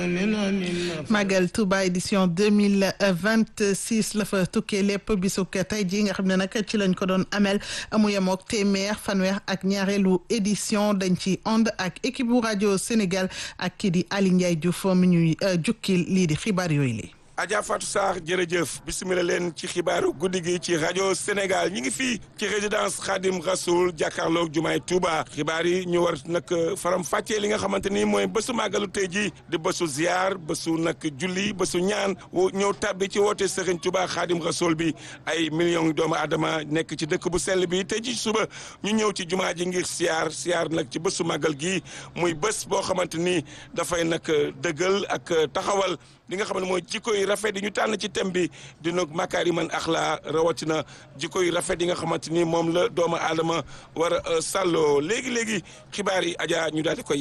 Magal Touba édition deux mille vingt six la fa tukkee lépp bisuk tey jii nga xam ne nag ci lañ ko doon amel mu yemook téeméer fanweer ak ñaareelu édition dañ ci ànd ak équipe bu rajo Sénégal ak kii di Ali Ndiaye Diouf mi ñuy jukkil lii di xibaar yooyu li Adja Fatou Sarr jërëjëf bisimilah leen ci xibaaru guddi gi ci rajo Sénégal ñi ngi fii ci résidence Khadim Rasoul jàkkaarloog jumaay Touba xibaar yi ñu war nag faram fàccee li nga xamante ni mooy bésu màggalu tey ji di bésu ziar bésu nag julli bésu ñaan ñëw tàbbi ci woote Serigne Touba Khadim Rasoul bi ay millions doomu aadama nekk ci dëkk bu sell bi tey ji suba ñu ñëw ci jumaa ji ngir siyaar siyaar nag ci bésu màggal gi muy bés boo xamante ni dafay nag dëggal ak taxawal li nga xam ne mooy jikko yi rafet yi ñu tànn ci thème bi dina makaariman axlaa rawatina jikko yi rafet yi nga xamante ni moom la doomu aadama war a sàlloo léegi léegi xibaar yi Adja ñu daal di koy